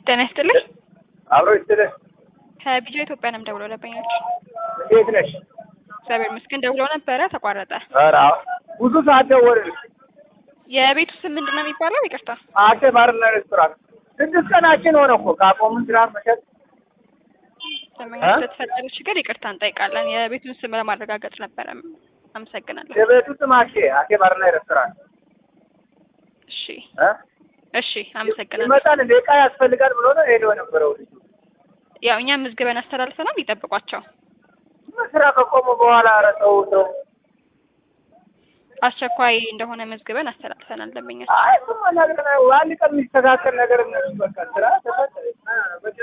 ጤና ይስጥልኝ። አብሮ ይስጥልህ። ከቢጃ ኢትዮጵያ ነው የምደውለው ደንበኞች። እንዴት ነሽ? እግዚአብሔር ይመስገን ደውለው ነበረ ተቋረጠ። ኧረ አዎ፣ ብዙ ሰዓት ደወልን። የቤቱ ስም ምንድን ነው የሚባለው? ይቅርታ። አደ ባርና ሬስቶራንት ስድስት ቀናችን ሆነ እኮ ካቆምን ስራ መሸጥ። ደንበኞች ስለተፈጠረ ችግር ይቅርታ እንጠይቃለን። የቤቱን ስም ለማረጋገጥ ነበረ። አመሰግናለሁ። የቤቱ ስም አሼ አሼ ባርና ሬስቶራንት እሺ እ እሺ፣ አመሰግናለሁ። ይመጣል እንደ ዕቃ ያስፈልጋል ብሎ ነው ሄዶ የነበረው ልጁ። ያው እኛም ምዝግበን አስተላልፈናል። ይጠብቋቸው። ስራ ከቆሙ በኋላ ኧረ ተው ተው። አስቸኳይ እንደሆነ መዝግበን አስተላልፈናል። ደንበኛ አይ እሱማ ነገር ነው። አንድ ቀን የሚስተካከል ነገር እነሱ በቃ ስራ ተፈጠረ።